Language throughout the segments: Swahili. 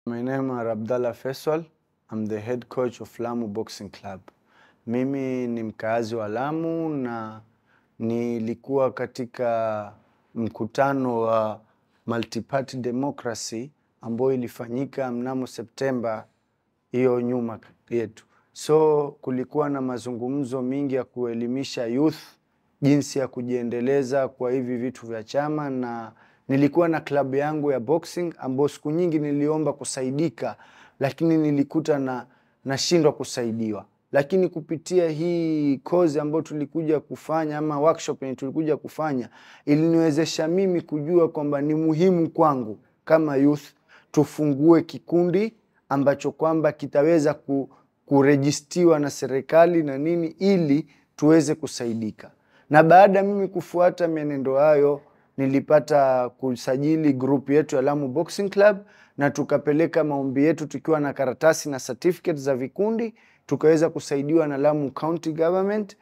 My name are Abdallah Faisal. I'm the head coach of Lamu Boxing Club. Mimi ni mkaazi wa Lamu na nilikuwa katika mkutano wa Multi-Party Democracy ambayo ilifanyika mnamo Septemba hiyo nyuma yetu. So kulikuwa na mazungumzo mingi ya kuelimisha youth jinsi ya kujiendeleza kwa hivi vitu vya chama, na nilikuwa na klabu yangu ya boxing ambayo siku nyingi niliomba kusaidika, lakini nilikuta na nashindwa kusaidiwa. Lakini kupitia hii kozi ambayo tulikuja kufanya ama workshop yenye tulikuja kufanya iliniwezesha mimi kujua kwamba ni muhimu kwangu kama youth tufungue kikundi ambacho kwamba kitaweza ku, kurejistiwa na serikali na nini ili tuweze kusaidika. Na baada ya mimi kufuata mienendo hayo, nilipata kusajili group yetu ya Lamu Boxing Club na tukapeleka maombi yetu tukiwa na karatasi na certificate za vikundi, tukaweza kusaidiwa na Lamu County Government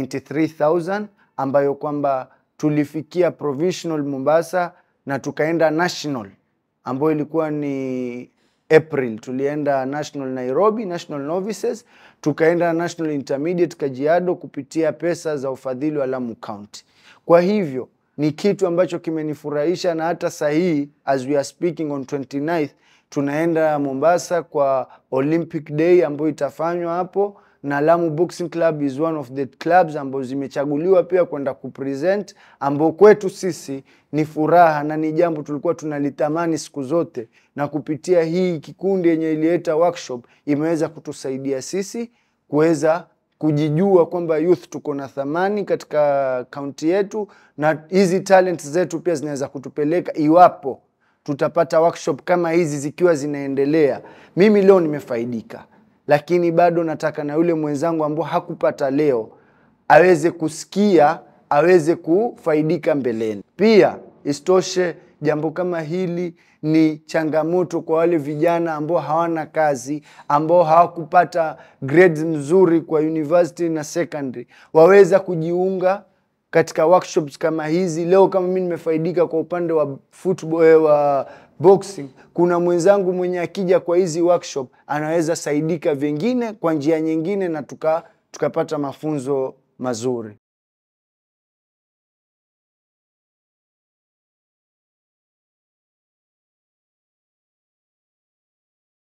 93000 ambayo kwamba tulifikia provisional Mombasa na tukaenda national ambayo ilikuwa ni April tulienda national Nairobi, national novices, tukaenda national intermediate Kajiado kupitia pesa za ufadhili wa Lamu County. Kwa hivyo ni kitu ambacho kimenifurahisha, na hata sahii as we are speaking on 29th tunaenda Mombasa kwa Olympic Day ambayo itafanywa hapo na Lamu Boxing Club is one of the clubs ambazo zimechaguliwa pia kwenda kupresent, ambao kwetu sisi ni furaha na ni jambo tulikuwa tunalitamani siku zote, na kupitia hii kikundi yenye ilileta workshop imeweza kutusaidia sisi kuweza kujijua kwamba youth tuko na thamani katika kaunti yetu, na hizi talent zetu pia zinaweza kutupeleka iwapo tutapata workshop kama hizi zikiwa zinaendelea. Mimi leo nimefaidika lakini bado nataka na yule mwenzangu ambao hakupata leo aweze kusikia, aweze kufaidika mbeleni. Pia isitoshe, jambo kama hili ni changamoto kwa wale vijana ambao hawana kazi, ambao hawakupata grades nzuri kwa university na secondary, waweza kujiunga katika workshops kama hizi. Leo kama mimi nimefaidika kwa upande wa football, wa boxing, kuna mwenzangu mwenye akija kwa hizi workshop anaweza saidika vingine kwa njia nyingine, na tuka tukapata mafunzo mazuri.